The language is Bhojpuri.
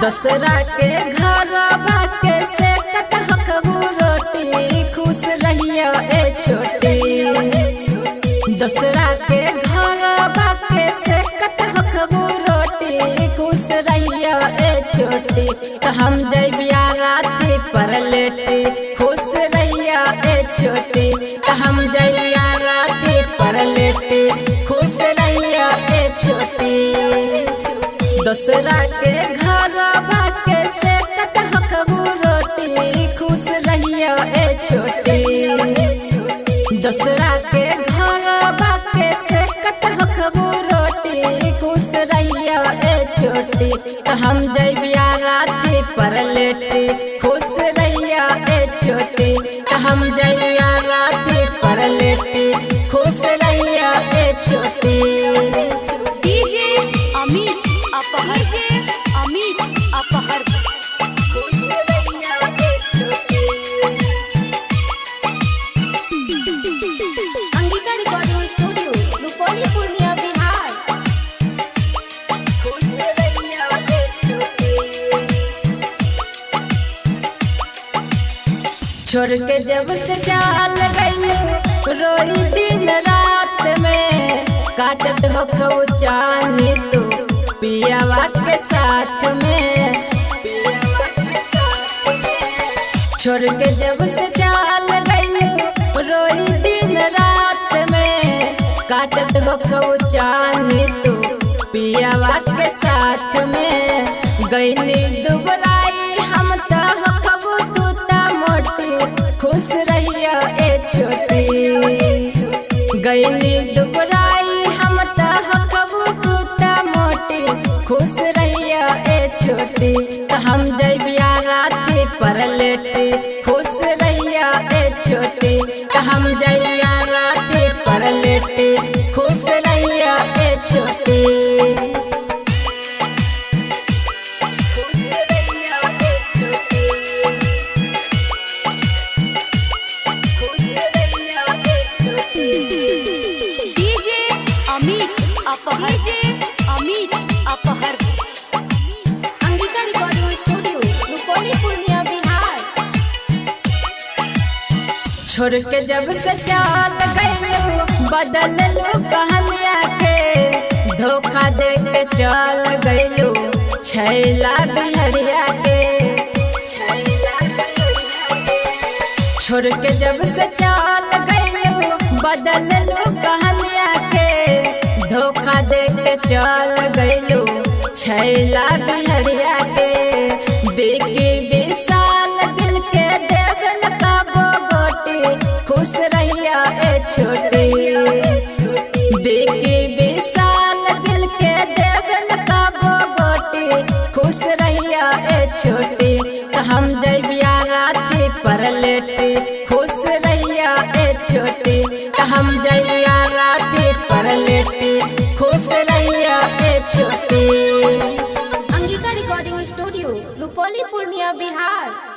दूसरा के घर बाके से कटहकबू रोटी खुश रहिया ए छोटी दूसरा के घर बाके से कटहकबू रोटी खुश रहिया ए छोटी तो हम जैबिया राती पर लेटी खुश रहिया ए छोटी तो हम जैबिया राती पर लेटी खुश रहिया ए छोटी दूसरा के घर बाके से कटहकबू रोटी खुश रहिया ए छोटी दूसरा के घर बाके से कटहकबू रोटी खुश रहिया ए छोटी तो हम जैबिया राती पर लेटी खुश रहिया ए छोटी तो हम जैबिया राती पर लेटी खुश रहिया ए छोटी डीजे अमित अपहर अमित अपहर खुश रहिया ए छोटी अंगिका रिकॉर्डिंग स्टूडियो रुपौली पूर्णिया बिहार खुश रहिया ए छोटी छोड़ के जब से चाल गई रोई दिन रात में काटत हो कबू चानी तू पियावा के साथ में पियावा के साथ में। छोड़ के जब से चाल गई रोई दिन रात में काटत हो कबू चानी तू पियावा के साथ में गईनी दुबराई हम तो हो कबू तू ता मोटी खुश रहिया ए छोटी गईनी दुबराई हम तो हो कबू तू ता मोटी खुश रहिया ए छोटी तो हम जैबिया राती पर लेटी खुश रहिया ए छोटी तो हम जैबिया राती पर लेटी खुश रहिया ए छोटी खुश रहिया ए छोटी खुश रहिया ए छोटी डीजे अमित अपहर अमित अपहर अंगिका रिकॉर्डिंग स्टूडियो रुपौली पूर्णिया बिहार छोड़ के जब से चाल गई बदल लो कहनिया के धोखा दे के चल गईलू छैला बिहरिया के छैला बिहरिया के। छोड़ के जब से चाल गई बदल लो कहनिया के धोखा दे के चल गईलू छैला बिहरिया के बेकी विशाल दिल के देवन का बोटी खुश रहिया ए छोटी बेकी विशाल दिल के देवन का बोटी खुश रहिया ए छोटी तो हम जैबिया राती पर लेटी खुश रहिया ए छोटी तो हम जैबिया राती पर लेटी खुश रहिया ए छोटी अंगिका रिकॉर्डिंग स्टूडियो रुपौली पूर्णिया बिहार